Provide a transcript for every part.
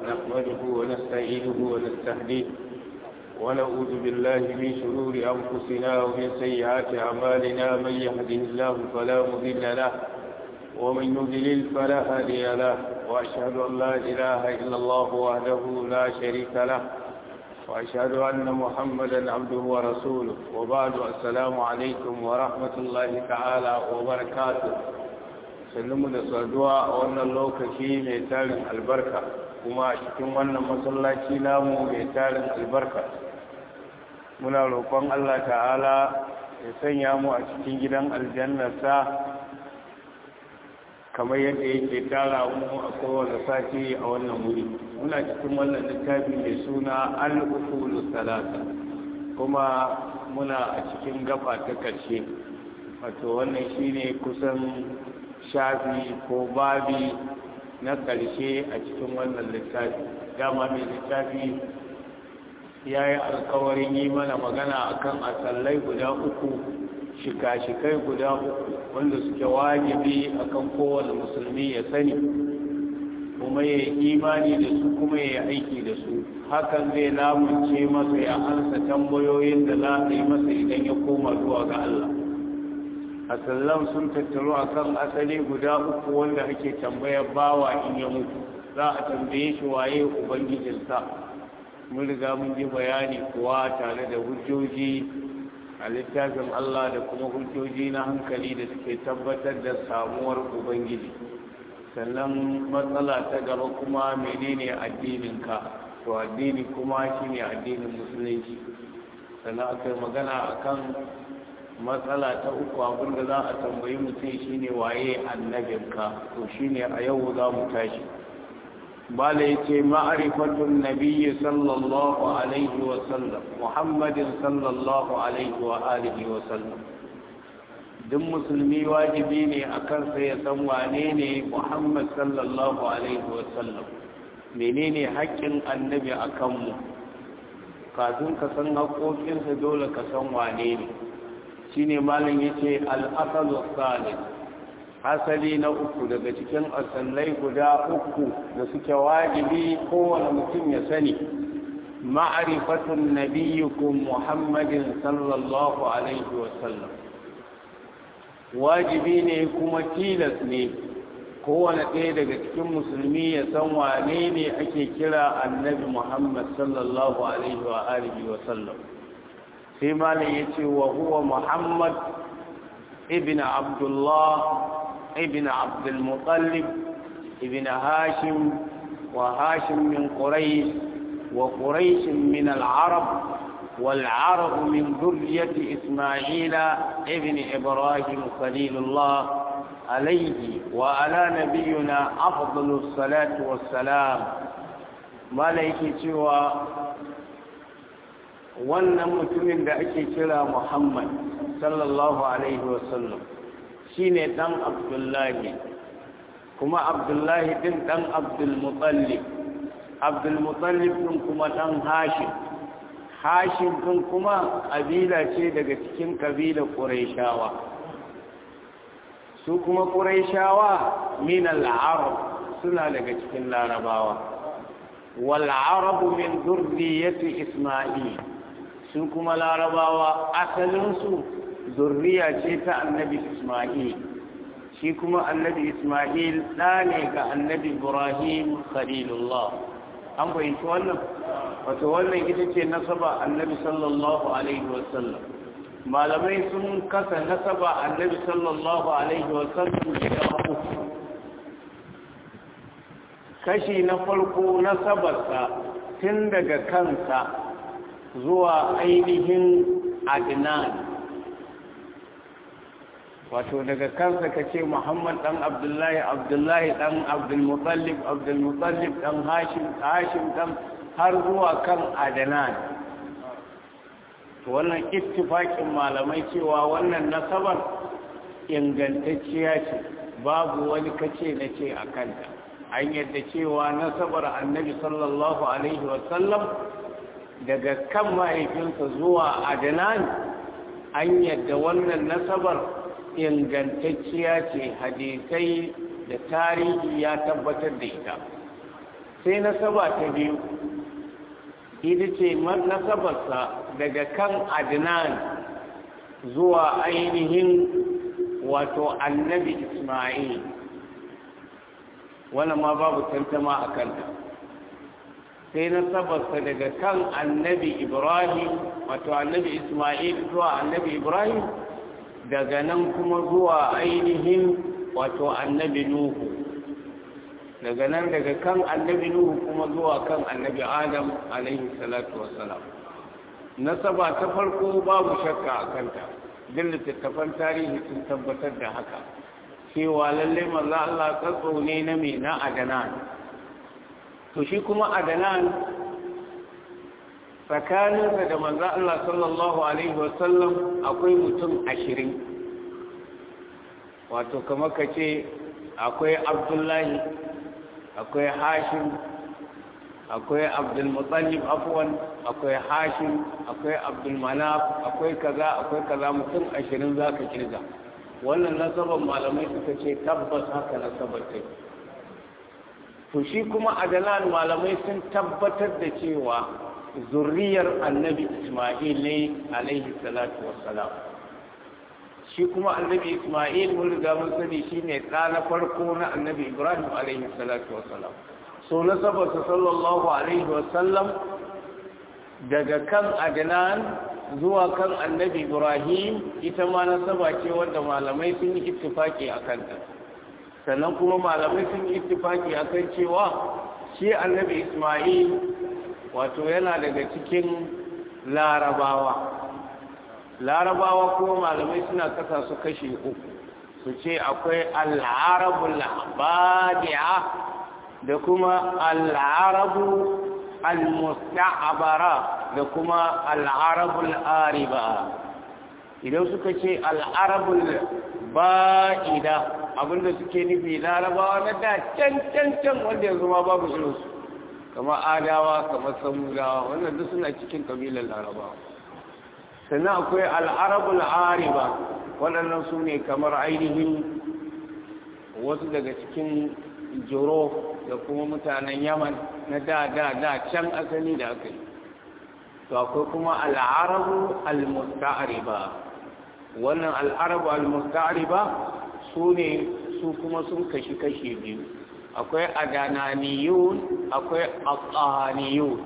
نحمده ونستعينه ونستهديه ونعوذ بالله من شرور أنفسنا ومن سيئات أعمالنا من يهده الله فلا مضل له ومن يضلل فلا هادي له وأشهد أن لا إله إلا الله وحده لا شريك له وأشهد أن محمدا عبده ورسوله وبعد السلام عليكم ورحمة الله تعالى وبركاته sannunmu da saduwa a wannan lokaci mai tarin albarka kuma a cikin wannan masallaci namu mai tarin albarka muna roƙon Allah ta'ala ya sanya mu a cikin gidan aljannarsa kamar yadda yake tara mu a kowane sati a wannan wuri muna cikin wannan littafi mai suna al-usulu salata kuma muna a cikin gaba ta ƙarshe wato wannan shine kusan shafi ko babi na ƙarshe a cikin wannan littafi dama mai littafi ya yi alkawarin yi mana magana akan asallai guda uku shika-shikai guda uku wanda suke wajibi akan kowane musulmi ya sani kuma ya yi imani da su kuma ya yi aiki da su hakan zai lamunce masa ya ansa tambayoyin da za a yi masa idan ya koma zuwa ga Allah asallan sun tattaro a kan asali guda uku wanda ake tambayar bawa in ya mutu za a tambaye shi waye ubangijinsa mun riga mun ji bayani kuwa tare da hujjoji a littafin Allah da kuma hujjoji na hankali da suke tabbatar da samuwar ubangiji sannan matsala ta gaba kuma menene addininka to addini kuma shine addinin musulunci sannan aka yi magana akan matsala ta uku abinda za a tambayi mutum shine waye annabinka to shine a yau za mu tashi bala yace ma'rifatun nabiyyi sallallahu alaihi wa sallam muhammadin sallallahu alaihi wa alihi wa sallam duk musulmi wajibi ne a kansa ya san wane ne muhammad sallallahu alaihi wa sallam menene haƙƙin annabi a kanmu kafin ka san haƙoƙinsa dole ka san wane ne shine malam yace al-asalu salih asali na uku daga cikin asallai guda uku da suke wajibi kowane mutum ya sani ma'rifatun nabiyyikum muhammadin sallallahu alaihi wa sallam wajibi ne kuma tilas ne kowane ɗaya daga cikin musulmi ya san wane ne ake kira annabi muhammad sallallahu alaihi wa alihi wa sallam sai malam ya ce wa huwa muhammad ibn abdullah ibn abdulmutallib ibn hashim wa hashim min quraish wa quraish min al-arab والعرب من ذرية إسماعيل ابن إبراهيم خليل الله عليه وعلى نبينا أفضل الصلاة والسلام ملائكة سوى wannan mutumin da ake kira Muhammad sallallahu alaihi wasallam shine dan Abdullahi kuma Abdullahi din dan Abdul Muttalib Abdul Muttalib din kuma dan Hashim Hashim din kuma kabila ce daga cikin kabila Qurayshawa su kuma Qurayshawa min al-Arab suna daga cikin Larabawa wal Arab min dhurriyyati Isma'il su kuma larabawa asalinsu zurriya ce ta annabi ismail shi kuma annabi ismail ɗa ne ga annabi ibrahim khalilullah an fahimci wannan wato wannan ita ce nasaba annabi sallallahu alaihi wasallam malamai sun kasa nasaba annabi sallallahu alaihi wasallam da uku kashi na farko nasabarsa tun daga kansa zuwa ainihin adnan wato daga kansa ka ce muhammad dan abdullahi abdullahi dan abdulmutallib abdulmutallib dan hashim hashim dan har zuwa kan adnan wannan ittifakin malamai cewa wannan nasabar ingantacciya ce babu wani kace na ce a kanta an yadda cewa nasabar annabi sallallahu alaihi wasallam daga kan mahaifinsa zuwa adnan an yadda wannan nasabar ingantacciya ce hadisai da tarihi ya tabbatar da ita sai nasaba ta biyu ita ce nasabarsa daga kan adnan zuwa ainihin wato annabi ismail wannan ma babu tantama a kanta sai nasabarsa daga kan annabi ibrahim wato annabi ismail zuwa annabi ibrahim daga nan kuma zuwa ainihin wato annabi nuhu daga nan daga kan annabi nuhu kuma zuwa kan annabi adam alaihi salatu wassalam nasaba ta farko babu shakka a kanta duk littattafan tarihi sun tabbatar da haka cewa lalle manzo Allah tsatso ne na me na adanan to shi kuma adanan tsakaninsa da manzo Allah sallallahu alaihi wasallam akwai mutum ashirin wato kamar ka ce akwai abdullahi akwai hashim akwai abdulmutallib afwan akwai hashim akwai abdulmanaf akwai kaza akwai kaza mutum ashirin za ka kirga wannan nasabar malamai suka ce tabbas haka nasabar ta to shi kuma adalan malamai sun tabbatar da cewa zurriyar annabi isma'il ne alaihi salatu wassalam shi kuma annabi isma'il mun riga mun sani shine ɗa na farko na annabi ibrahim alaihi salatu wassalam so nasabarsa sallallahu alaihi wasallam daga kan adnan zuwa kan annabi ibrahim ita ma nasaba ce wanda malamai sun yi ittifaki a kanta sannan kuma malamai sun yi ittifaki a kan cewa shi annabi isma'il wato yana daga cikin larabawa larabawa kuma malamai suna kasa su kashe uku su ce akwai al'arabul badi'a da kuma al'arabu al-musta'abara da kuma al'arabul ariba idan suka ce al'arabul ba'ida abinda suke nufi larabawa na da can can can wanda yanzu ma babu irinsu kama adawa kama samudawa wannan duk suna cikin kabilar larabawa sannan akwai al'arabul ariba waɗannan su ne kamar ainihin wasu daga cikin jiro da kuma mutanen yaman na da da da can asali da aka yi to akwai kuma al'arabu al-musta'ariba wannan al'arabu al-musta'ariba su ne su kuma sun kashi-kashi biyu akwai adananiyun akwai aqaniyun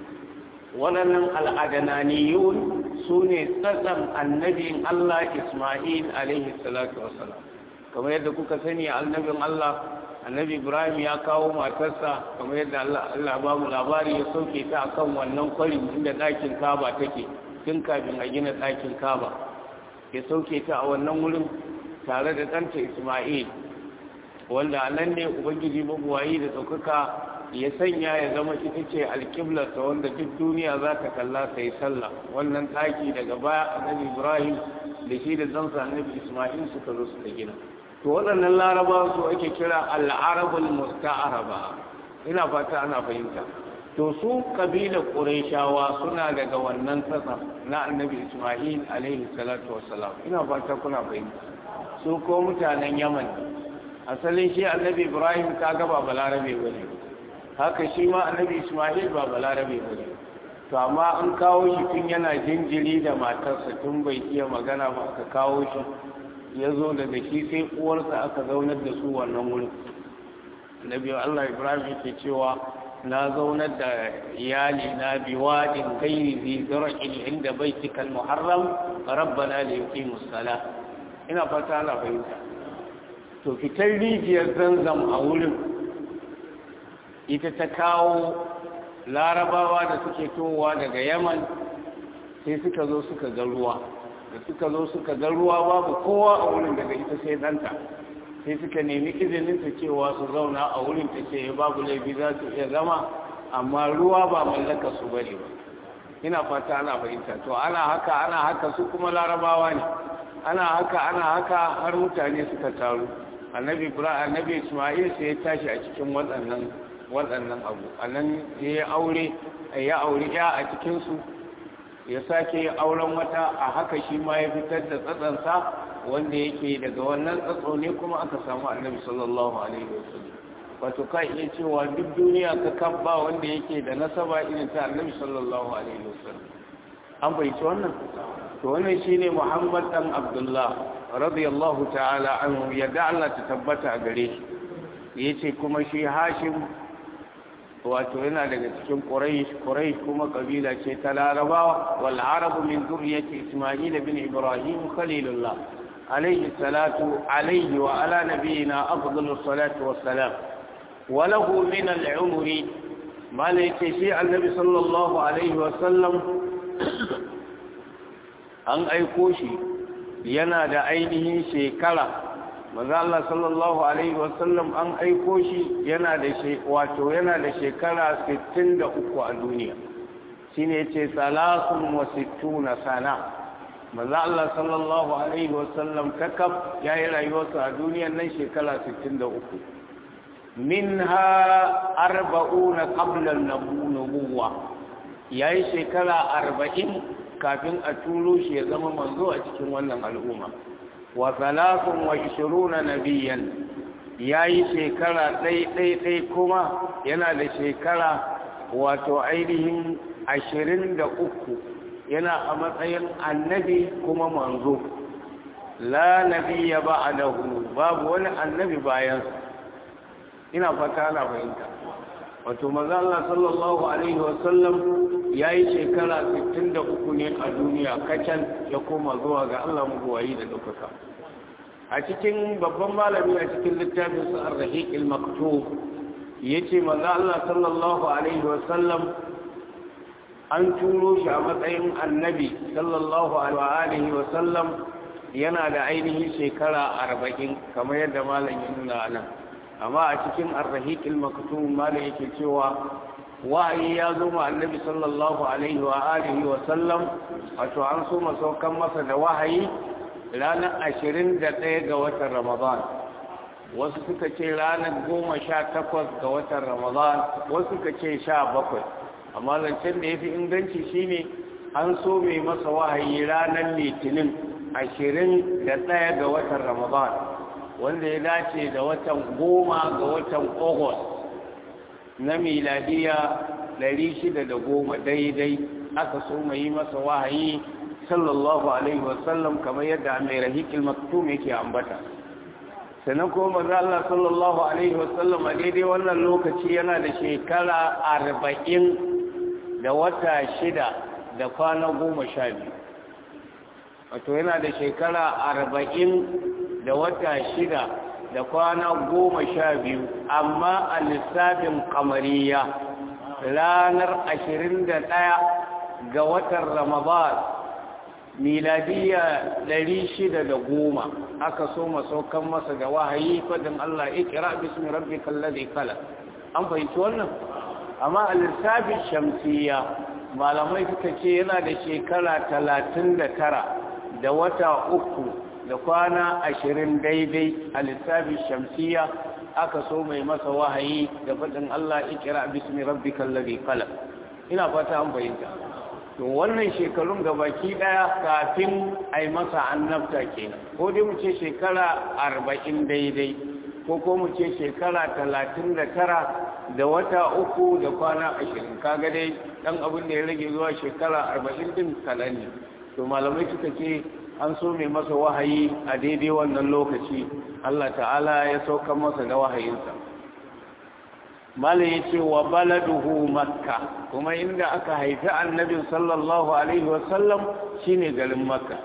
waɗannan al'adananiyun su ne tsatsan annabin Allah Ismail alaihi salatu wasalam kamar yadda kuka sani annabin Allah annabi Ibrahim ya kawo matarsa kamar yadda Allah ba mu labari ya sauke ta akan wannan kwarin inda ɗakin Kaba take tun kafin a gina ɗakin Kaba ya sauke ta a wannan wurin tare da ɗanta Ismail wanda nan ne Ubangiji mabuwayi da ɗaukaka ya sanya ya zama ita ce alƙiblarsa wanda duk duniya za ta kalla ta yi sallah wannan ɗaki daga baya annabi ibrahim da shi da zansa annabi ismail suka zo suka gina to waɗannan laraba su ake kira al'arabul musta'araba ina fata ana fahimta to su kabila qurayshawa suna daga wannan tsatsa na annabi ismail alaihi salatu wassalam ina fata kuna fahimta su ko mutanen yaman asalin shi annabi ibrahim kaga ba balarabe bane haka shi ma annabi ismail ba balarabe ba ne to amma an kawo shi tun yana jinjiri da matarsa tun bai iya magana ba aka kawo shi ya zo daga shi sai uwarsa aka zaunar da su wannan wurin annabi allah ibrahim yake cewa na zaunar da iyali na biwadin gairi zai zara'in inda baitikal muharram rabbana li yuqimus salah ina fata ana fahimta to fitar rijiyar zanzam a wurin ita ta kawo larabawa da suke towa daga yaman sai suka zo suka ga ruwa da suka zo suka ga ruwa babu kowa a wurin daga ita sai ɗanta sai suka nemi izinin ta cewa su zauna a wurin ta ce babu laifi za su iya zama amma ruwa ba mallaka su bane ba ina fata ana fahimta to ana haka ana haka su kuma larabawa ne ana haka ana haka har mutane suka taru annabi ibrahim annabi isma'il sai ya tashi a cikin waɗannan waɗannan abu a nan ya aure ya aure ya a cikinsu ya sake auren wata a haka shi ma ya fitar da tsatsansa wanda yake daga wannan tsatso ne kuma aka samu annabi sallallahu alaihi wasallam wato ka iya cewa duk duniya ka kan ba wanda yake da nasaba irin ta annabi sallallahu alaihi wasallam an fahimci wannan to wannan shine muhammad dan abdullah radiyallahu ta'ala anhu yadda Allah ta tabbata a gare shi yace kuma shi hashim wato yana daga cikin quraish quraish kuma kabila ce ta larabawa wal arabu min zurriyyati isma'il bin ibrahim khalilullah alayhi salatu alayhi wa ala nabiyyina afdalus salatu wassalam wa lahu min al-umri ma laysa shi annabi sallallahu alaihi wa sallam an aiko shi yana da ainihin shekara maza Allah sallallahu alaihi wasallam an aiko shi yana da wato yana da shekara 63 a duniya shine yace salasun wa sittuna sana maza Allah sallallahu alaihi wasallam takab yayi rayuwarsa a duniyar nan shekara 63 minha arba'una qabla an-nubuwah yayi shekara arba'in kafin a turo shi ya zama manzo a cikin wannan al'umma wa salatun wa ishiruna nabiyan yayi shekara ɗai ɗai ɗai kuma yana da shekara wato ainihin ashirin da uku yana a matsayin annabi kuma manzo la nabiya ba'dahu babu wani annabi bayan ina fata na fahimta wato maza Allah sallallahu alaihi wasallam ya yi shekara 63 ne a duniya kacan ya koma zuwa ga Allah mabuwayi da ɗaukaka a cikin babban malami a cikin littafin su ar-rahiq al-maktub yace maza Allah sallallahu alaihi wasallam an turo shi a matsayin annabi sallallahu alaihi wasallam yana da ainihin shekara 40 kamar yadda malam ya nuna nan amma a cikin arrahiqil maktum mala yake cewa wahayi ya zo ma annabi sallallahu alaihi wa alihi wa sallam wato an so masaukan masa da wahayi ranar 21 ga watan ramadan wasu suka ce ranar 18 ga watan ramadan wasu suka ce 17 amma zancen da yafi inganci shine an so mai masa wahayi ranar litinin 21 ga watan ramadan wanda ya dace da watan goma ga watan August na miladiya goma daidai aka so mai yi masa wahayi sallallahu alaihi wasallam kamar yadda mai rahikil maktum yake ambata sannan kuma maza Allah sallallahu alaihi wasallam a daidai wannan lokaci yana da shekara arba'in da wata shida da kwana goma sha biyu wato yana da shekara arba'in da wata shida da kwana goma sha biyu amma a lissafin kamariya ranar ashirin da ɗaya ga watan ramadan miladiya ɗari shida da goma aka so masaukan masa da wahayi fadin Allah ikira bismi rabbi kallazi kala an fahimci wannan amma a lissafin shamsiya malamai suka ce yana da shekara talatin da tara da wata uku da kwana ashirin daidai a lissafin shamsiya aka so mai masa wahayi da faɗin Allah ikira bismi rabbikal ladhi khalaq ina fata an fahimta to wannan shekarun gabaki daya kafin ai masa annabta kenan ko dai mu ce shekara arba'in daidai ko ko mu ce shekara talatin da tara da wata uku da kwana ashirin kaga dai dan abin da ya rage zuwa shekara arba'in din kaɗan ne to malamai suka ce an so mai masa wahayi a daidai wannan lokaci Allah ta'ala ya sauka masa da wahayinsa mala ya ce wa baladuhu makka kuma inda aka haifi annabin sallallahu alaihi wasallam shine garin makka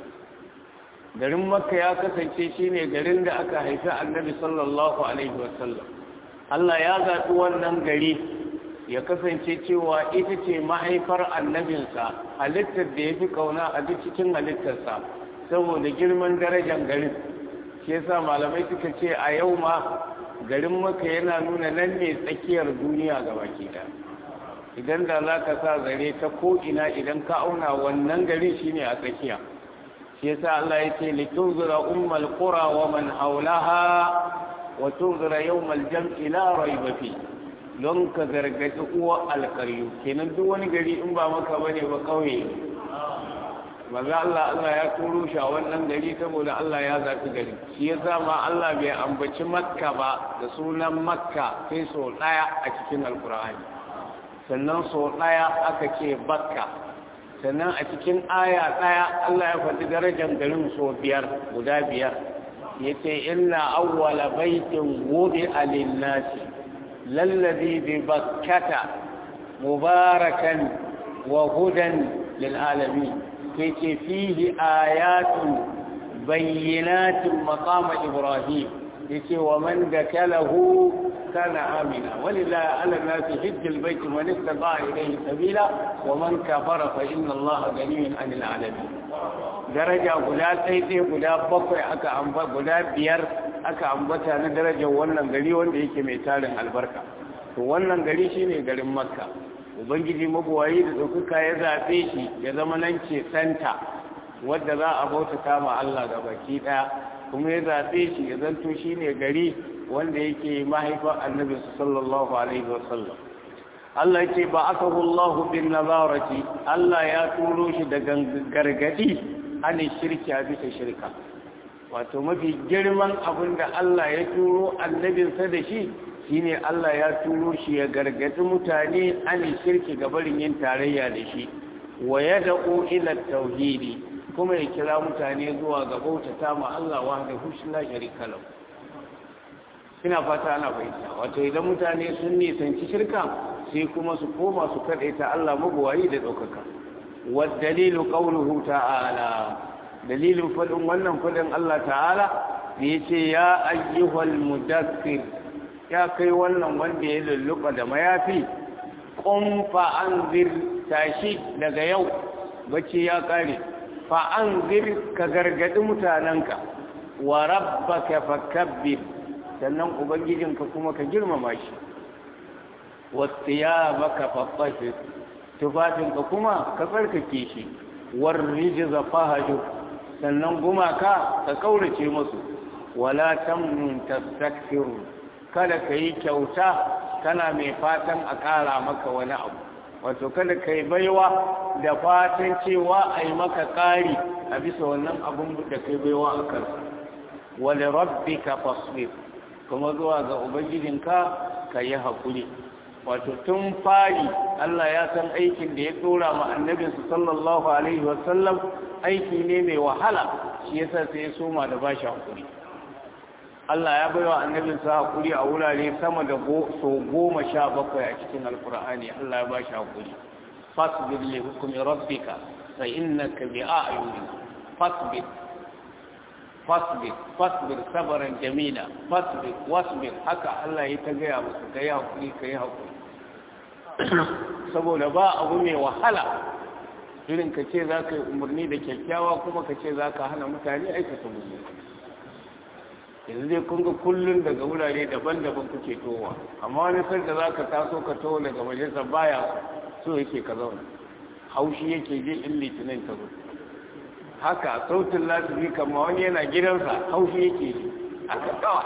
garin makka ya kasance shine garin da aka haifi annabi sallallahu alaihi wasallam Allah ya zaɓi wannan gari ya kasance cewa ita ce mahaifar annabinsa halittar da ya fi kauna a duk cikin halittarsa saboda girman darajar garin shi yasa malamai suka ce a yau ma garin maka yana nuna nan ne tsakiyar duniya ga baki da idan da za ka sa zare ta ko'ina idan ka auna wannan garin shine a tsakiya shi yasa Allah ya ce litunzura ummal qura wa man haulaha wa tunzura yawmal jam'i la rayba fi don ka gargaɗi uwa alƙaryu kenan duk wani gari in ba maka bane ba ƙauye maza Allah Allah ya turo shi a wannan gari saboda Allah ya zafi gari shi ya ma Allah bai ambaci makka ba da sunan makka sai so ɗaya a cikin alkur'ani sannan so ɗaya aka ce bakka sannan a cikin aya ɗaya Allah ya faɗi darajar garin so biyar guda biyar ya ce inna awwala baitin wudi alinnasi lallazi bi bakkata mubarakan wa hudan lil alamin ke ce fihi ayatun bayyinatin maqama ibrahim yace wa man dakalahu kana amina walillahi ala nasi hajjal bait man istata ilayhi sabila wa man kafara fa inna allaha ghaniyyun 'anil 'alamin daraja guda tsaitsaye guda bakwai aka amba guda biyar aka ambata na darajar wannan gari wanda yake mai tarin albarka to wannan gari shine garin makka ubangiji mabuwayi da ɗaukaka ya zaɓe shi ya zama nan ce santa wadda za a bauta ma Allah ga baki ɗaya kuma ya zaɓe shi ya zanto shi ne gari wanda yake mahaifar annabi sallallahu alaihi wasallam Allah ya ce ba aka hullahu bin nazarati Allah ya turo shi da gargadi an shirki a bisa shirka wato mafi girman abin da Allah ya turo annabinsa da shi shine Allah ya turo shi ya gargadi mutane an shirki ga barin yin tarayya da shi wa yad'u ila tauhidi kuma ya kira mutane zuwa ga bautata ma Allah wahdahu la sharika lahu ina fata ana fahimta wato idan mutane sun nisanci shirka sai kuma su koma su kadaita Allah mabuwayi da daukaka wa dalilu qawluhu ta'ala dalilin fadin wannan fadin Allah ta'ala da yace ya ayyuhal mudaththir ya kai wannan wanda ya lulluɓa da mayafi ƙun fa'anzir tashi daga yau bacci ya ƙare fa'anzir ka gargaɗi mutanenka wa rabba ka fakabbir sannan ubangijinka kuma ka girmama shi wasu ya baka faffashe tufafinka kuma ka tsarkake shi war rijiza fahaju sannan gumaka ka kaurace musu wala tamnun tastakfiru kada ka yi kyauta kana mai fatan a ƙara maka wani abu wato kada ka yi baiwa da fatan cewa a yi maka ƙari a bisa wannan abun da ka yi baiwa a kansa wani rabbi ka fasfir kuma zuwa ga ubangijinka ka yi haƙuri wato tun fari Allah ya san aikin da ya ɗora ma annabinsu sallallahu alaihi wasallam aiki ne mai wahala shi yasa sai ya soma da bashi haƙuri Allah ya baiwa annabinsa hakuri a wurare sama da so goma sha bakwai a cikin alkur'ani Allah ya ba shi hakuri fasbir li hukmi rabbika fa innaka bi a'yunina fasbir fasbir fasbir sabran jamila fasbir wasbir haka Allah ya ta gaya musu kai hakuri kai hakuri saboda ba abu mai wahala irin ka ce za ka yi umarni da kyakkyawa kuma ka ce za ka hana mutane aikata musu yanzu dai kun ga kullum daga wurare daban-daban kuke towa amma wani sanda za ka taso ka towa daga majalisa baya so yake ka zauna haushi yake je in litinin ta zo haka sautin lasibi kama wani yana gidansa haushi yake ji a kakawa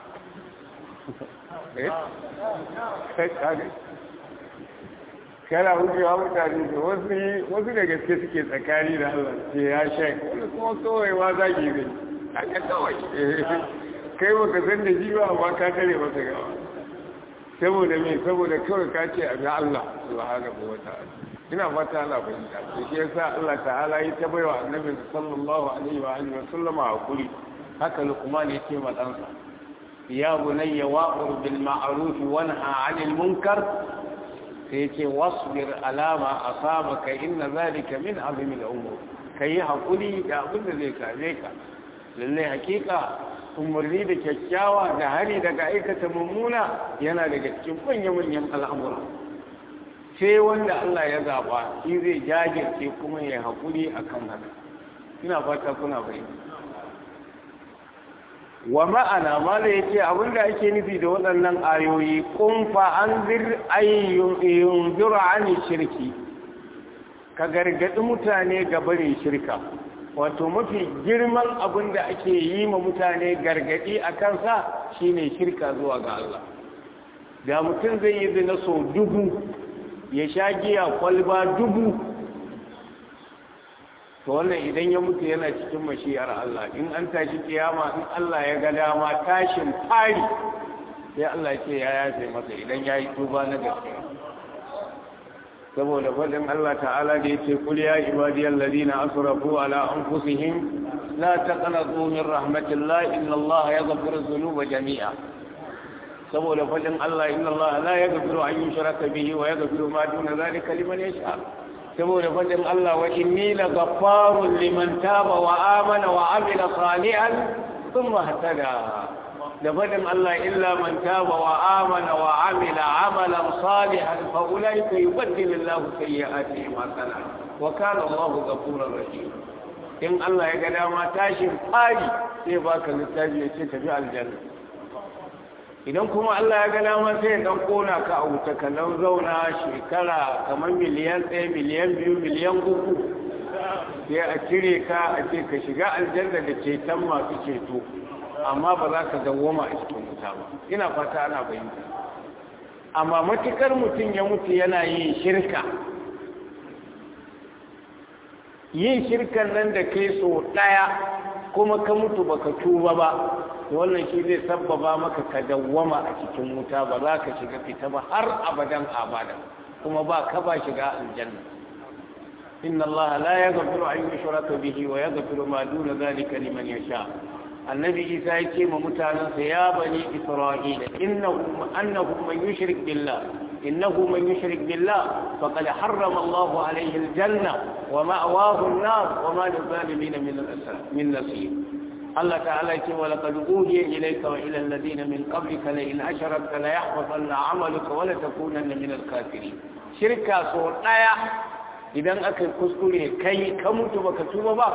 kana wucewa mutane da wasu da gaske suke tsakani da Allah ce ya shek wani kuma kawai wa zagi zai haka kawai kai baka san da ji ba amma ka tare masa gawa saboda me saboda kawai ka ce a ga Allah subhanahu wa ta'ala ina fata Allah fahimta to shi yasa Allah ta'ala ya ta baiwa annabi sallallahu alaihi wa alihi wa sallama hakuri haka Luqman ya ce ma ɗansa ya bunayya wa'mur bil ma'ruf wa nha 'anil munkar sai ya ce wasbir alama asabaka inna zalika min azmi al-umur kai hakuri da abin da zai kare ka lalle hakika umarni da kyakkyawa da hari daga aikata mummuna yana daga cikin manya-manyan al'amura sai wanda Allah ya zaba shi zai jajirce kuma ya haƙuri a kan haka ina fata kuna bai wa ma'ana ma da ya ce abinda ake nufi da waɗannan ayoyi kumfa an zir ayyun zura ani shirki ka gargaɗi mutane ga barin shirka wato mafi girman abin da ake yi ma mutane gargadi a kansa shine shirka zuwa ga Allah da mutum zai yi zina so dubu ya sha giya kwalba dubu to wannan idan ya mutu yana cikin mashiyar Allah in an tashi kiyama in Allah ya ga dama tashin fari sai Allah ya ce ya yafe masa idan ya yi tuba na gaskiya saboda faɗin Allah ta'ala da ya ce kul ya ibadiyal ladina asrafu ala anfusihim la taqnatu min rahmatillah inna Allah yaghfiru dhunuba jami'a saboda faɗin Allah inna Allah la yaghfiru an yushraka bihi wa yaghfiru ma duna zalika liman yasha saboda faɗin Allah wa inni la ghaffarun liman taba wa amana wa amila salihan thumma ihtada da faɗin Allah illa man taba wa amana wa amila amalan salihan fa ulaika yubaddilu Allahu sayyi'atihim hasanat wa kana Allahu ghafurur rahim in Allah ya ga dama tashin fari sai baka littafi ya ce tafi aljanna idan kuma Allah ya ga dama sai ya dan kona ka a wuta ka nan zauna shekara kamar miliyan ɗaya miliyan biyu miliyan uku sai a cire ka a ce ka shiga aljanna da ceton masu ceto amma ba za ka dawwama a cikin wuta ba ina fata ana fahimta amma matukar mutum ya mutu yana yin shirka yin shirkan nan da kai so ɗaya kuma ka mutu baka tuba ba wannan shi zai sabbaba maka ka dawwama a cikin wuta ba za ka shiga fita ba har abadan abada kuma ba ka ba shiga aljanna inna allaha la yaghfiru an yushraka bihi wa yaghfiru ma duna dhalika liman yasha annabi isa ya ce ma mutanensa ya bani isra'ila innahu annahu man yushrik billah innahu man yushrik billah faqad harrama Allah alayhi aljanna wa ma'wahu an-nar wa ma lizalimin min al-asr min nasir Allah ta'ala ya ce wa laqad uhiya ilayka wa ila alladhina min qablika la in asharakta la yahbatanna 'amaluka wa la takunanna min al-kafirin shirka so daya idan aka kuskure kai ka mutu baka tuba ba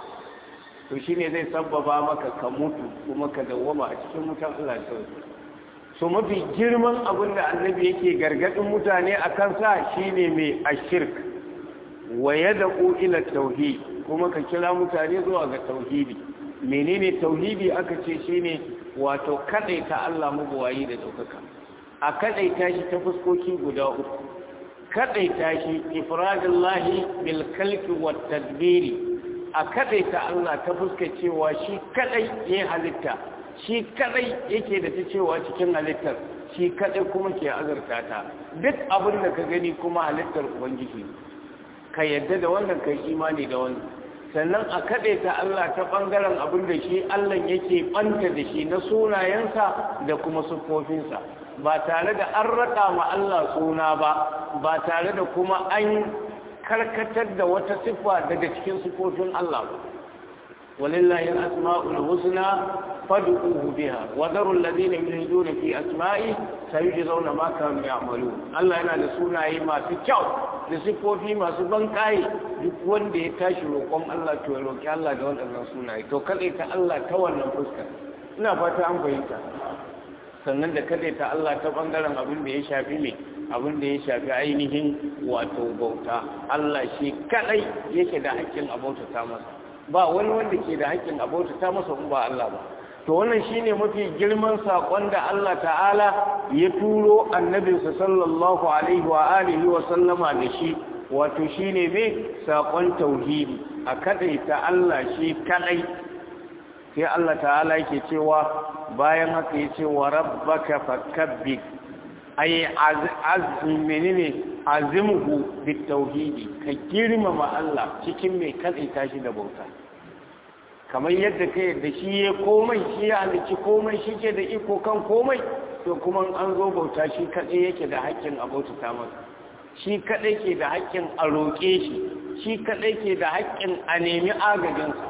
to shi ne zai sabbaba maka ka mutu kuma ka dawwama a cikin mutan Allah ta so mafi girman abin da annabi yake gargadin mutane a kansa shine mai ashirk wa yad'u ila tauhid kuma ka kira mutane zuwa ga tauhidi menene tauhidi aka ce shine wato kadaita Allah mabuwayi da daukaka a kadaita shi ta fuskoki guda uku kadaita shi ifradillahi bil kalki wat tadbiri a kadaita Allah ta fuska cewa shi kadai ya halitta shi kadai yake da ta cewa cikin halittar shi kadai kuma ke azurta ta duk abin da ka gani kuma halittar ubangiji ka yadda da wannan kai imani da wannan sannan a kadaita Allah ta bangaren abin da shi Allah yake banta da shi na sunayensa da kuma siffofinsa ba tare da an raka ma Allah suna ba ba tare da kuma an karkatar da wata siffa daga cikin siffofin Allah walillahi al-asma'ul husna fad'uhu biha wa daru alladhina yulhiduna fi asma'i sayujzauna ma kanu ya'malun Allah yana da sunaye masu kyau da siffofi masu bankai duk wanda ya tashi roƙon Allah to ya roƙi Allah da waɗannan sunaye to kada ta Allah ta wannan fuska ina fata an fahimta sannan da kada ta Allah ta bangaren abin da ya shafi mai abin da ya shafi ainihin wato bauta Allah shi kadai yake da haƙƙin abauta ta masa ba wani wanda ke da haƙƙin abauta ta masa in ba Allah ba to wannan shine mafi girman sakon da Allah ta'ala ya turo annabinsa sallallahu alaihi wa alihi wa sallama da shi wato shine me sakon tauhidi a kadai ta Allah shi kadai sai Allah ta'ala yake cewa bayan haka yace wa rabbaka fakabbir ay menene azimhu bitauhidi ka girmama Allah cikin mai kadaita shi da bauta kamar yadda ka yadda shi ya komai shi ya halicci komai shi ke da iko kan komai to kuma an zo bauta shi kadai yake da haƙƙin a bautata masa shi kadai ke da haƙƙin a roƙe shi shi kadai ke da haƙƙin a nemi agajinsa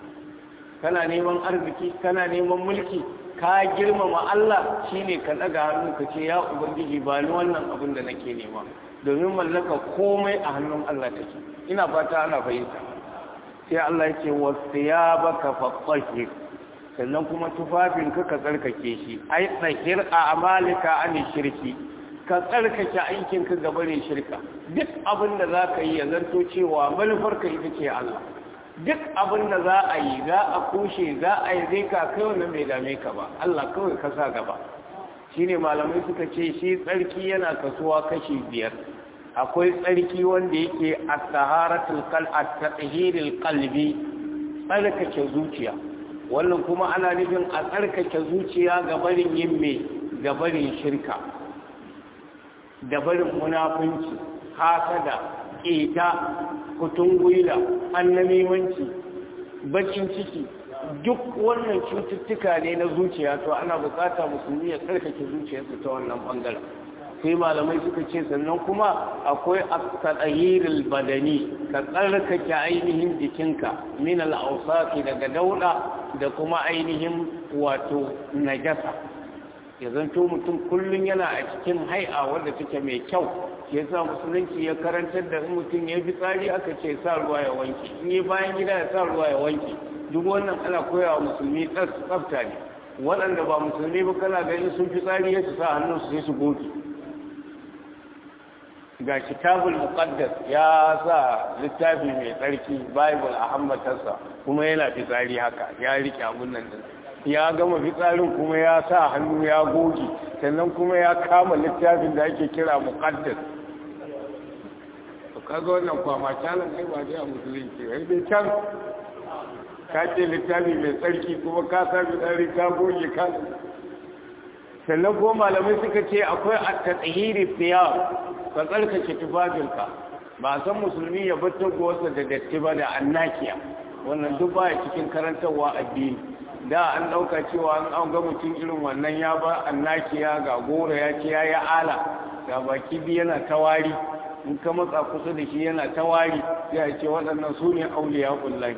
kana neman arziki kana neman mulki ka girmama Allah shine ka daga hannu ka ce ya ubangiji ba ni wannan abin da nake nema domin mallaka komai a hannun Allah take ina fata ana fahimta sai Allah yake wasiyabaka fatahhir sannan kuma tufafin ka ka tsarkake shi ai tsahir a amalika an shirki ka tsarkake aikin ka gaba ne shirka duk abin da zaka yi ya zanto cewa manufar ka ita ce Allah duk abin da za a yi za a kushe za a yi zai ka kai wannan bai dame ka ba Allah kawai ka sa gaba shi ne malamai suka ce shi tsarki yana kasuwa kashi biyar akwai tsarki wanda yake a taharatul kal at-tahhiril qalbi tsarkake zuciya wannan kuma ana nufin a tsarkake zuciya ga barin yin me ga barin shirka da barin munafunci hasada ƙeta kutungwila annamimanci bakin ciki duk wannan cututtuka ne na zuciya to ana bukata musulmi ya tsarkake zuciyarsa ta wannan bangaren sai malamai suka ce sannan kuma akwai at-tadhhirul badani ka tsarkake ainihin jikinka min al-awsaqi daga dauda da kuma ainihin wato najasa ya zanto mutum kullum yana a cikin hai'a wanda take mai kyau ya sa musulunci ya karantar da in mutum ya fi tsari aka ce sa ruwa ya wanke in yi bayan gida ya sa ruwa ya wanke duk wannan ana koya wa musulmi tsafta ne waɗanda ba musulmi ba kana ganin sun fi tsari ya su sa hannun su sai su goge ga kitabul muqaddas ya sa littafi mai tsarki bible a hammatarsa kuma yana fitsari haka ya rike abun nan din ya gama fitsarin kuma ya sa hannu ya goge sannan kuma ya kama littafin da ake kira muqaddas to kaga wannan kwama calan kai ba dai a musulunci wai dai can ka ce littafi mai tsarki kuma ka sa fitsari ka goge ka sannan ko malamai suka ce akwai at-tathhiri fiyar ka tsarkake tufafinka ba san musulmi ya bar tagowarsa da datti ba da annakiya wannan duk baya cikin karantarwa addini da an ɗauka cewa an an ga mutum irin wannan ya ba annakiya ga goro ya ce ya yi ala ga baki biyu yana tawari in ka matsa kusa da shi yana tawari ya ce waɗannan su ne auliya kullai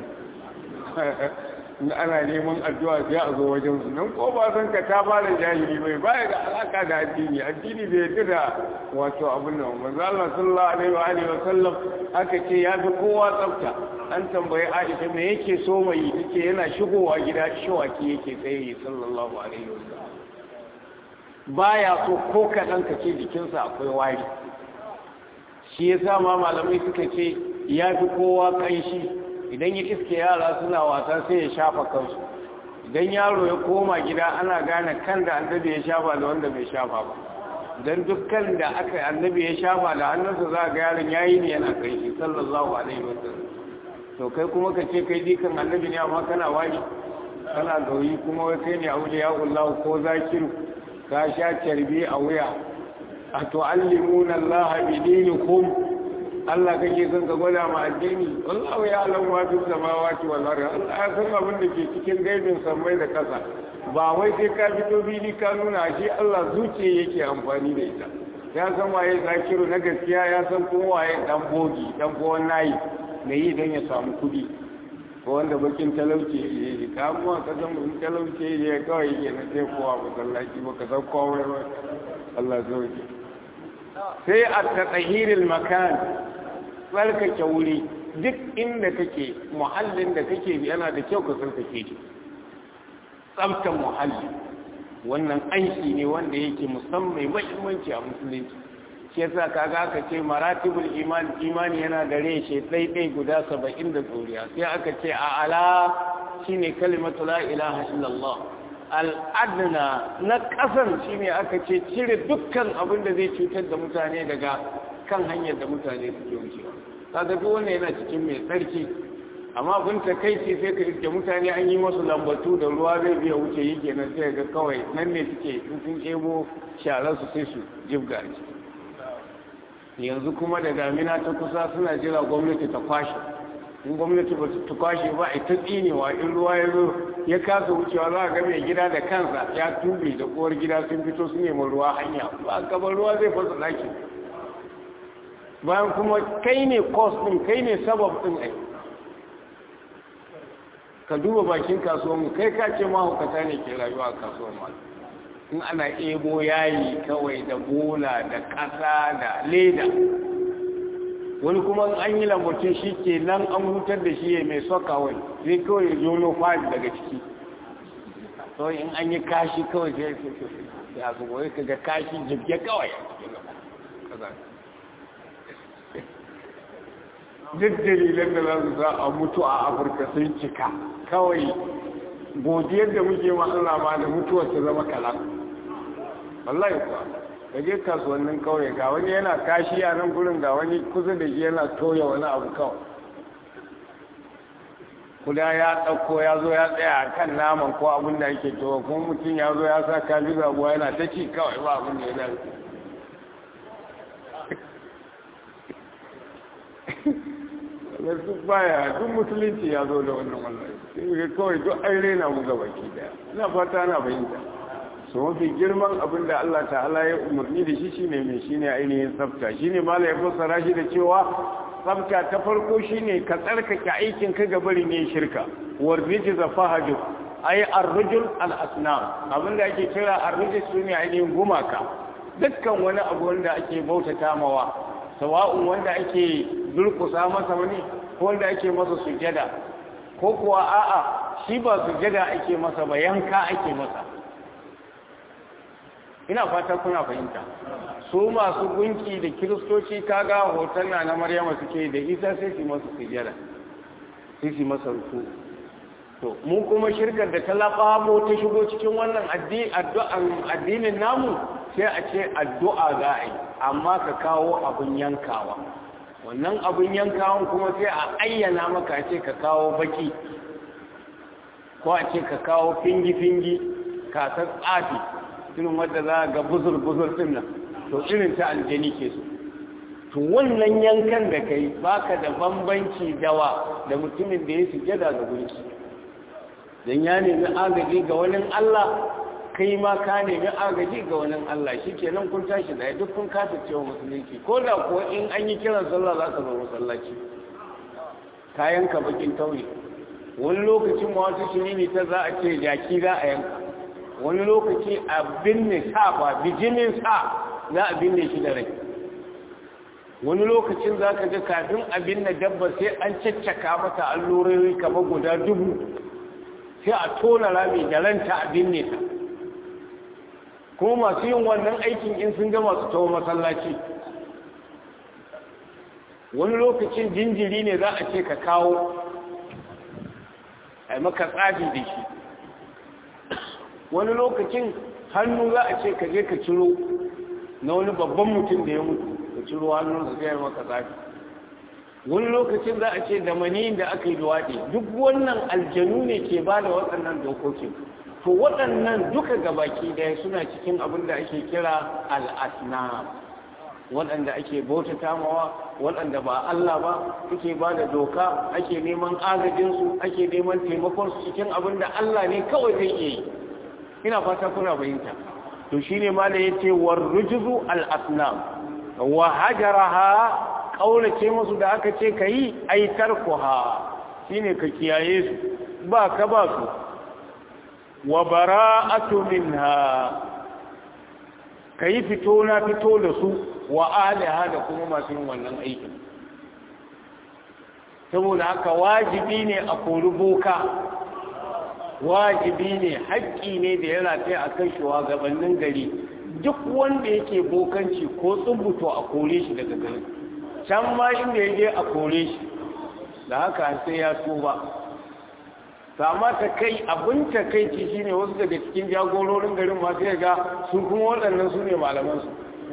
ana neman addu'a sai a zo wajen su nan ko ba san ka ta fara jahili bai baya da alaka da addini addini bai yadda da wato abin nan manzo Allah sallallahu alaihi wa alihi wa sallam aka ce ya fi kowa tsafta an tambayi Aisha me yake so mai take yana shigowa gida shawaki yake tsaye sallallahu alaihi wa sallam baya so ko kadan ka ce jikinsa akwai wari shi yasa ma malamai suka ce ya fi kowa kanshi idan ya iske yara suna wasa sai ya shafa kansu idan yaro ya koma gida ana gane kan da annabi ya shafa da wanda bai shafa ba don dukkan da aka annabi ya shafa da hannunsa za ga yaron yayi ne yana kai shi sallallahu alaihi wasallam to kai kuma ka ce kai dikan annabi ne amma kana wani kana gauyi kuma wai kai ne auliya Allah ko zakiru ka sha carbi a wuya a tu'allimuna Allah bi dinikum Allah kake son ka gwada ma addini wallahu ya alam ma fi samawati wal ardi Allah ya san abin da ke cikin gaibin sammai da kasa ba wai sai ka fito bili ka nuna shi Allah zuciya yake amfani da ita ya san waye zakiru na gaskiya ya san kuma waye dan bogi dan ko nayi me yi dan ya samu kudi ko wanda bakin talauci ya yi ka mu ka san mun talauci ya kawai yake na sai kowa masallaci ba ka san kowa ba Allah zauke sai a tsahiril makan tsarkake wuri duk inda kake muhallin da kake yana da kyau ka tsarkake shi tsabtan muhalli wannan aiki ne wanda yake musamman mahimmanci a musulunci shi yasa kaga aka ce maratibul iman imani yana da reshe ɗaiɗai guda saba'in da tsoriya sai aka ce a ala shine kalimatu la ilaha illallah al'adna na ƙasan shine aka ce cire dukkan abin da zai cutar da mutane daga kan hanyar da mutane suke wucewa kaga duk wannan yana cikin mai tsarki amma abin ta kai ce sai ka iske mutane an yi masu lambatu da ruwa zai biya wuce yi kenan sai ga kawai nan ne suke in sun ebo sharar su sai su jibga a ciki yanzu kuma da damina ta kusa suna jira gwamnati ta kwashe in gwamnati ba ta kwashe ba a ta tsinewa in ruwa ya zo ya kasa wucewa za a ga mai gida da kansa ya tube da kowar gida sun fito su neman ruwa hanya ba gaban ruwa zai fasa daki bayan kuma kai ne kos ɗin kai ne sabab ɗin ai ka duba bakin kasuwanmu kai ka ce mahaukata ne ke rayuwa a kasuwan ma in ana ebo yayi kawai da bola da ƙasa da leda wani kuma an yi lambacin shi ke nan an hutar da shi ya mai soka wai zai kawai ya jono fadi daga ciki kawai in an yi kashi kawai sai ya su wai ka ga kashi jibge kawai duk dalilan da za su za a mutu a afirka sun cika kawai godiyar da muke ma Allah ma da mutuwar ta zama kalan wallahi kuwa ka je kasuwannin kauye ga wani yana kashi a nan gurin ga wani kusa da shi yana toya wani abu kawai kuda ya ɗauko ya zo ya tsaya a kan naman ko abin da ake towa kuma mutum ya zo ya sa kaji zabuwa yana ta ci kawai ba abin da ya dace da duk baya duk musulunci ya zo da wannan wannan sai kawai duk an rena mu gaba ki daya ina fata na fahimta su mafi girman abin da Allah ta'ala ya umarni da shi shine mai shine ainihin tsafta shine mala ya fassara shi da cewa tsafta ta farko shine ka tsarkake aikin ka gabarin yin shirka war rijza fahaju ay ar-rujul al-asnam abin da ake kira ar-rijz sune ainihin gumaka dukkan wani abu wanda ake bautata mawa sawa'un wanda ake durkusa masa wani ko wanda ake masa sujada ko kuwa a'a shi ba sujada ake masa ba yanka ake masa ina fata kuna fahimta su masu gunki da kiristoci kaga hoton na na maryama suke da isa sai su masa sujada sai su masa ruku to mu kuma shirkar da ta labamo ta shigo cikin wannan addinin namu sai a ce addu'a za a yi amma ka kawo abin yankawa wannan abin yankawan kuma sai a ayyana maka ce ka kawo baki ko a ce ka kawo fingi-fingi kasar tsafi irin wadda za a ga buzur-buzur din nan to irin ta aljani ke so to wannan yankan da kai baka da bambanci dawa da mutumin da ya sujada ga gunki don ya nemi agaji ga wani Allah kai ma ka nemi agaji ga wani Allah shi kenan kun tashi da duk kun kasa cewa musulunci ko da kuwa in an yi kiran sallah za ka zo masallaci kayan ka bakin tauri wani lokacin ma wata shirini ta za a ce jaki za a yanka wani lokaci a binne sa ba bijinin sa za a binne shi da rai wani lokacin za ka ga kafin a binne dabba sai an caccaka mata allurori kamar guda dubu sai a tona rami da ranta a binne ta kuma masu yin wannan aikin in sun gama su tawo masallaci wani lokacin jinjiri ne za a ce ka kawo a maka tsafi da shi wani lokacin hannu za a ce ka je ka ciro na wani babban mutum da ya mutu ka ciro hannunsa zai maka tsafi wani lokacin za a ce da maniyin da aka yi luwaɗi duk wannan aljanu ne ke ba da waɗannan dokokin to waɗannan duka gabaki daya suna cikin abin da ake kira al'asna waɗanda ake bautata mawa waɗanda ba Allah ba suke ba da doka ake neman agajinsu ake neman taimakonsu cikin abin da Allah ne kawai zai iya yi ina fata kuna bayinta to shine ma da yace war rujzu al asnam wa hajaraha kaulace musu da aka ce kai ai tarkuha shine ka kiyaye su ba ka ba su wa bara'atu minha kai fito na fito da su wa aliha da kuma masu yin wannan aikin saboda haka wajibi ne a kori boka wajibi ne haƙƙi ne da ya rataye a kan shugabannin gari duk wanda yake bokanci ko tsubbuto a kore shi daga gari can ma inda ya je a kore shi da haka sai ya tuba sama ta kai abin ta kai ci shi ne wasu daga cikin jagororin garin masu yaga sun kuma waɗannan su ne malamansu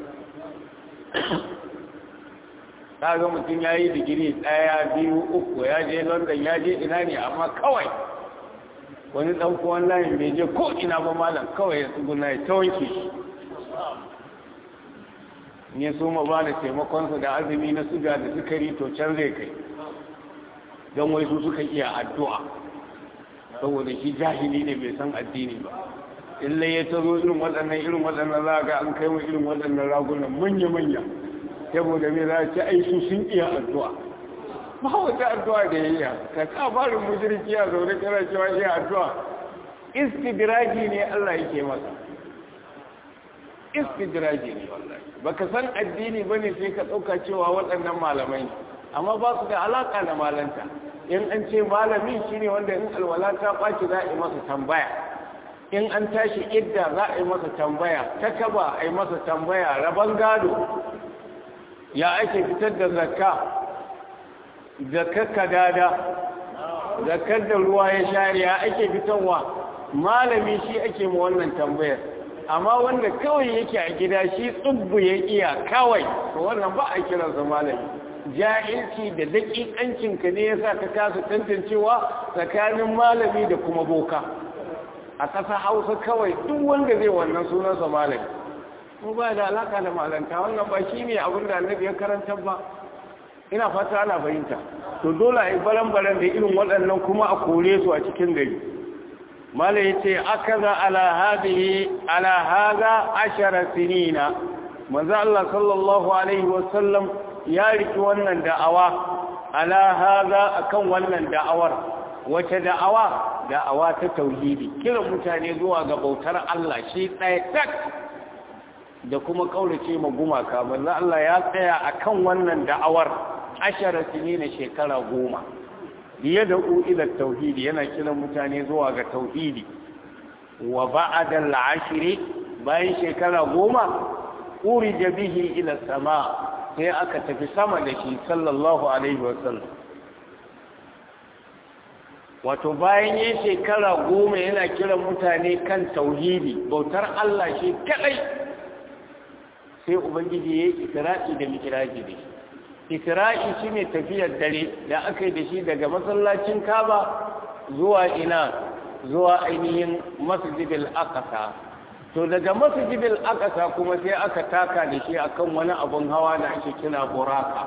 ta ga mutum ya yi digiri ɗaya biyu uku ya je london ya je ina ne amma kawai wani ɗan kuwan layin bai je ko ina ba malam kawai ya tsuguna ya ta wanke shi ya so ma ba da taimakonsa da azumi na suga da sukari to can zai kai don wai su suka iya addu'a saboda shi jahili ne bai san addini ba illai ya tazo irin waɗannan irin waɗannan za ga an kai mu irin waɗannan ragunan manya-manya saboda me za a ci aisu sun iya addu'a ba wata addu'a da ya iya ka kafarin mujirki ya zaune kana cewa iya addu'a istidraji ne Allah yake masa istidraji ne wallahi baka san addini bane sai ka dauka cewa waɗannan malamai amma ba su da alaka da malanta in an ce malami shine wanda in alwala ta baki za a yi masa tambaya in an tashi idda za a yi masa tambaya ta kaba a yi masa tambaya raban gado ya ake fitar da zakka zakar kadada zakar da ruwa ya share ya ake fitarwa malami shi ake ma wannan tambayar amma wanda kawai yake a gida shi tsubbu ya iya kawai to wannan ba a kiransa malami jahilci da daƙiƙancinka ne yasa ka kasa tantancewa tsakanin malami da kuma boka a ƙasa hausa kawai duk wanda zai wannan sunansa malami mu ba da alaka da malanta wannan ba shi ne abin da annabi ya karanta ba ina fata ana fahimta to dole a yi baran-baran da irin waɗannan kuma a kore su a cikin gari mala ya ce aka za ala haza ashara sinina manzo Allah sallallahu alaihi wasallam ya riki wannan da'awa ala haza akan wannan da'awar wace da'awa da'awa ta tauhidi kiran mutane zuwa ga bautar Allah shi ɗaya tak da kuma kaurace ma gumaka manzo Allah ya tsaya akan wannan da'awar ashara sinina shekara goma biye da ila tauhidi yana kiran mutane zuwa ga tauhidi wa ba'da al-ashri bayan shekara goma urija bihi ila sama sai aka tafi sama da shi sallallahu alaihi wasallam wato bayan yin shekara goma yana kiran mutane kan tauhidi bautar Allah shi kadai sai ubangiji ya yi isra'i da mikiraji da shi isra'i shi ne tafiyar dare da aka yi da shi daga masallacin kaba zuwa ina zuwa ainihin masjidil aqsa to daga masjidil aqsa kuma sai aka taka da shi akan wani abun hawa da ake kira buraka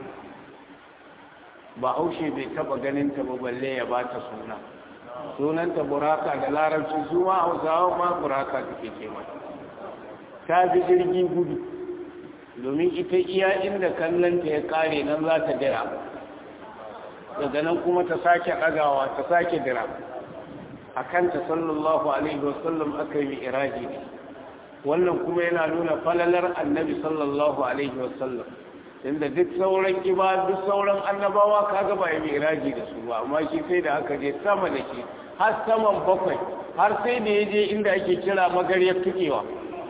ba haushe bai taba ganin ta ba balle ya bata suna sunanta buraka da larabci su ma hausawa ma buraka take ce mata ta fi jirgi gudu domin ita iya inda kallonta ya kare nan za ta dira daga nan kuma ta sake ɗagawa ta sake dira a kanta sallallahu alaihi wasallam aka yi iraji ne wannan kuma yana nuna falalar annabi sallallahu alaihi wasallam inda duk sauran kiba duk sauran annabawa kaga ba yi iraji da su ba amma shi sai da aka je sama da shi har saman bakwai har sai da ya je inda ake kira magaryar tukewa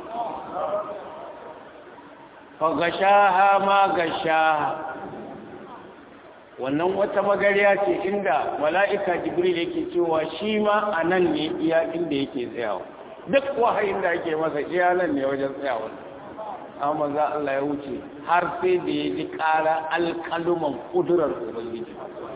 fagashaha ma gashaha wannan wata magariya ce inda mala'ika jibril yake cewa shi ma a nan ne iya inda yake tsayawa duk wahayin da ake masa iya nan ne wajen tsayawa amma za Allah ya wuce har sai da ya ji ƙara alƙaluman ƙudurar ubangiji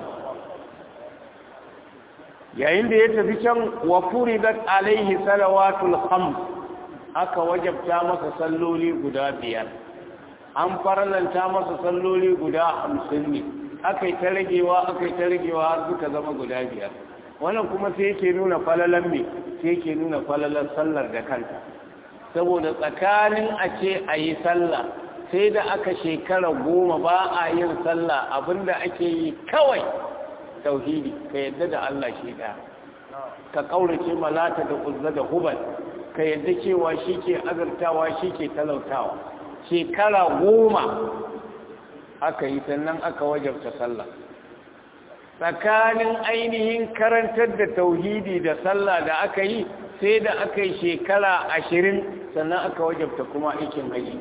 yayin da ya tafi can wa furidat alaihi salawatul khams aka wajabta masa salloli guda biyar an faralanta masa salloli guda hamsin ne aka yi ta ragewa aka yi ta ragewa har suka zama guda biyar wannan kuma sai yake nuna falalan me sai yake nuna falalan sallar da kanta saboda tsakanin a ce a yi sallah sai da aka shekara goma ba a yin sallah abinda ake yi kawai tauhidi ka yadda da Allah shi ɗaya ka ƙaurace malata da uzza da hubal ka yadda cewa shi ke azartawa shi ke talautawa shekara goma aka yi sannan aka wajabta sallah tsakanin ainihin karantar da tauhidi da sallah da aka yi sai da aka yi shekara ashirin sannan aka wajabta kuma aikin haji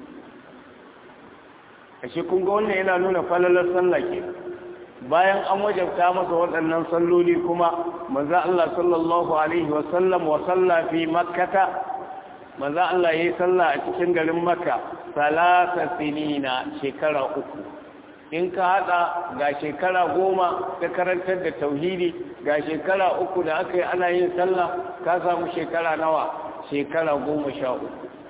ashe kun ga wannan yana nuna falalar sallah ke bayan an wajabta masa waɗannan salloli kuma manzo Allah sallallahu alaihi wa sallam wa salla fi makkata manzo Allah yayi sallah a cikin garin makka salasa sinina shekara uku in ka hada ga shekara goma ta karantar da tauhidi ga shekara uku da aka yi ana yin sallah ka samu shekara nawa shekara goma sha uku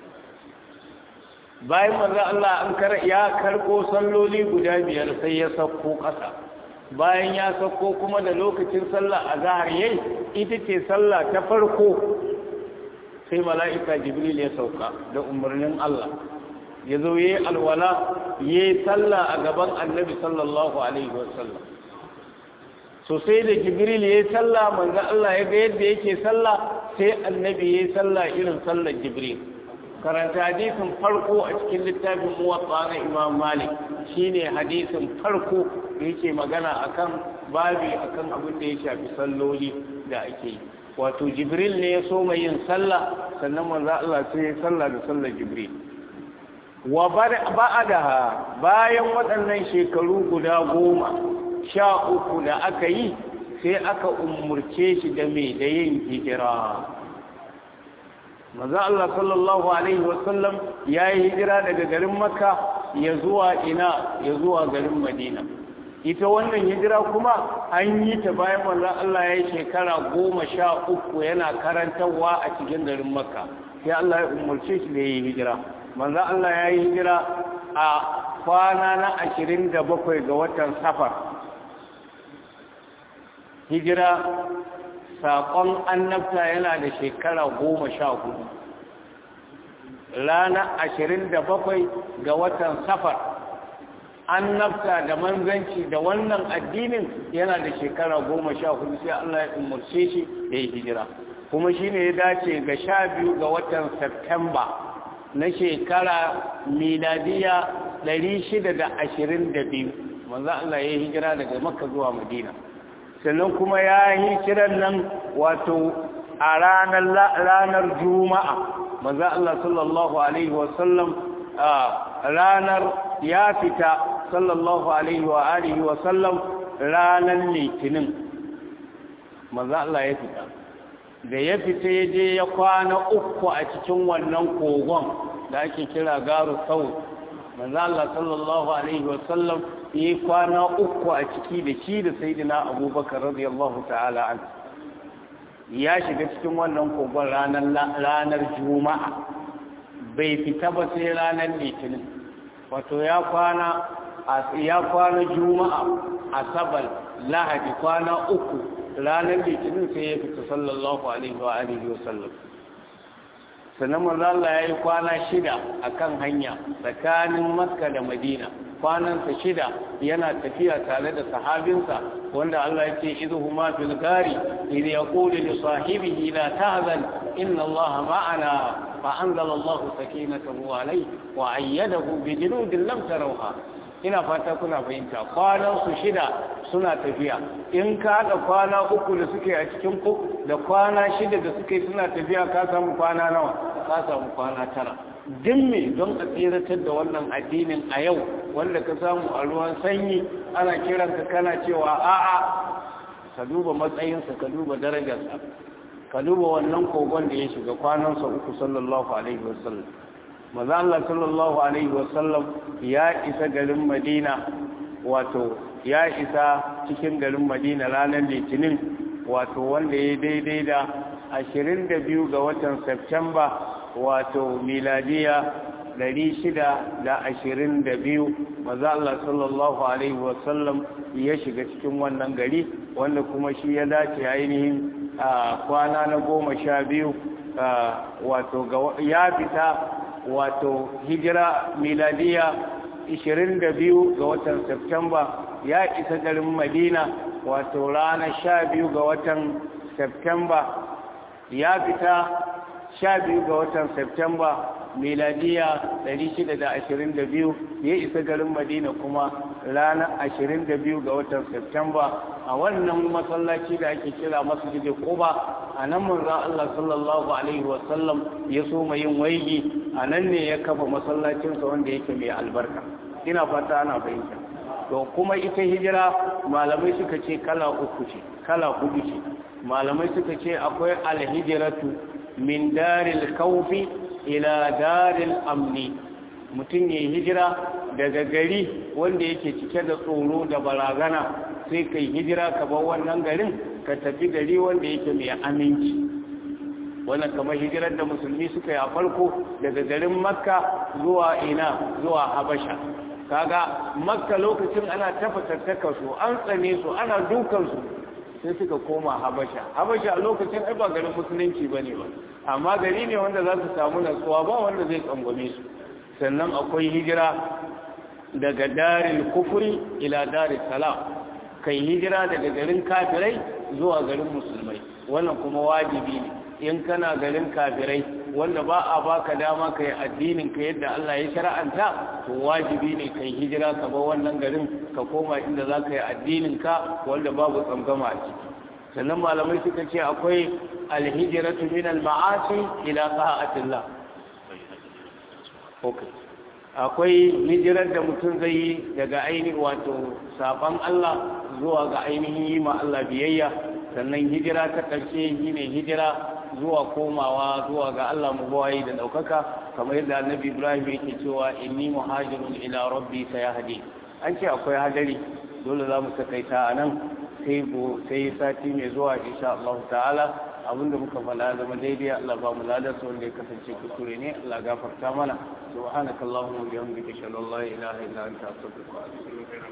bayan manzo Allah an kar ya karko salloli guda biyar sai ya sauko ƙasa bayan ya sauko kuma da lokacin sallah azhar yayi ita ce sallah ta farko sai mala'ika jibril ya sauka da umarnin Allah ya zo yi alwala ya yi sallah a gaban annabi sallallahu alaihi wasallam so sai da jibril ya yi sallah manzo Allah ya ga yadda yake sallah sai annabi ya yi sallah irin sallar jibril karanta hadisin farko a cikin littafin muwatta na imam malik shine hadisin farko da yake magana akan babi akan abin da ya shafi salloli da ake yi wato jibril ne ya so mai yin sallah sannan manzo Allah sai ya sallah da sallar jibril wa ba'adaha bayan waɗannan shekaru guda goma sha uku da aka yi sai aka umurce shi da mai da yin hijira maza Allah sallallahu alaihi wasallam ya yi hijira daga garin makka ya zuwa ina ya zuwa garin madina ita wannan hijira kuma an yi ta bayan manzon Allah ya yi shekara goma sha uku yana karantarwa a cikin garin makka sai Allah ya umarce shi da ya yi hijira manzon Allah ya yi hijira a kwana na ashirin da bakwai ga watan safar hijira saƙon annabta yana da shekara goma sha hudu rana ashirin da bakwai ga watan safar annabta da manzanci da wannan addinin yana da shekara goma sha hudu sai Allah ya umarce shi da ya hijira kuma shi ne ya dace ga sha biyu ga watan Septemba na shekara miladiya ɗari shida da ashirin da biyu manzo Allah ya yi hijira daga makka zuwa madina sannan kuma ya yi kiran nan wato a ranar juma'a manzo Allah sallallahu alaihi wasallam ranar ya fita sallallahu alaihi wa alihi wa sallam ranar litinin maza Allah ya fita da ya fita ya je ya kwana uku a cikin wannan kogon da ake kira garu sau maza Allah sallallahu alaihi wa sallam ya yi kwana uku a ciki da shi da saidina abubakar radiyallahu ta'ala an ya shiga cikin wannan kogon ranar juma'a bai fita ba sai ranar litinin wato ya kwana ya kwana juma'a asabar lahadi kwana uku ranar litinin sai ya fita sallallahu alaihi wa alihi wa sallam sannan manzo Allah ya yi kwana shida akan hanya tsakanin makka da madina kwanansa shida yana tafiya tare da sahabinsa wanda Allah ya ce idhuma fil gari idh yaqulu li sahibihi la tahzan inna Allah ma'ana فأنزل الله سكينته عليه وأيده بجنود لم تروها ina fata kuna fahimta kwanan su shida suna tafiya in ka haɗa kwana uku da suke a cikin ku da kwana shida da suke suna tafiya ka samu kwana nawa ka samu kwana tara din me don a tseratar da wannan addinin a yau wanda ka samu a ruwan sanyi ana kiranka kana cewa a'a ka duba matsayinsa ka duba darajarsa ka duba wannan kogon da ya shiga kwanansa uku sallallahu alaihi wasallam maza Allah sallallahu alaihi wasallam ya isa garin Madina wato ya isa cikin garin Madina ranar Litinin wato wanda ya daidai da 22 ga watan Septemba wato miladiya 622 maza Allah sallallahu alaihi wasallam ya shiga cikin wannan gari wanda kuma shi ya dace ainihin a kwana na goma sha biyu wato ya fita wato hijira miladiya 22 ga watan Septemba ya isa garin Madina wato ranar 12 ga watan Septemba ya fita 12 ga watan Septemba miladiya 622 ya isa garin Madina kuma ranar 22 ga watan Septemba a wannan masallaci da ake kira masjid Quba a nan manzon Allah sallallahu alaihi wasallam ya so mai yin waigi a nan ne ya kafa masallacinsa wanda yake mai albarka ina fata ana fahimta to kuma ita hijira malamai suka ce kala uku ce kala hudu ce malamai suka ce akwai alhijratu min daril khawfi ila daril amni mutum ya hijira daga gari wanda yake cike da tsoro da barazana sai kai hijira ka bar wannan garin ka tafi gari wanda yake mai aminci wannan kamar hijirar da musulmi suka yi a farko daga garin makka zuwa ina zuwa habasha kaga makka lokacin ana tafatattaka su an tsane su ana dukan su sai suka koma habasha habasha a lokacin ai ba garin musulunci bane ba amma gari ne wanda za su samu natsuwa ba wanda zai tsangwame su sannan akwai hijira daga daril kufuri ila daril salam kai hijira daga garin kafirai zuwa garin musulmai wannan kuma wajibi ne in kana garin kafirai wanda ba a baka dama kai addinin ka yadda Allah ya shar'anta to wajibi ne kai hijira ka bar wannan garin ka koma inda za ka yi addinin ka wanda babu tsangama a ciki sannan malamai suka ce akwai alhijratu min al-ma'asi ila ta'atillah okay akwai hijirar da mutum zai yi daga ainihin wato saban Allah zuwa ga ainihin yi ma Allah biyayya sannan hijira ta ƙarshe shi ne hijira zuwa komawa zuwa ga Allah mu bawayi da daukaka kamar yadda annabi Ibrahim yake cewa inni muhajirun ila rabbi sayahdi an ce akwai hadari dole za mu takaita a nan sai go sai sati mai zuwa insha Allah ta'ala abinda muka fada zama daidai Allah ba mu ladar sa wanda ya kasance kuskure ne Allah gafarta mana subhanakallahumma wa bihamdika ashhadu an la ilaha illa anta astaghfiruka wa atubu ilaik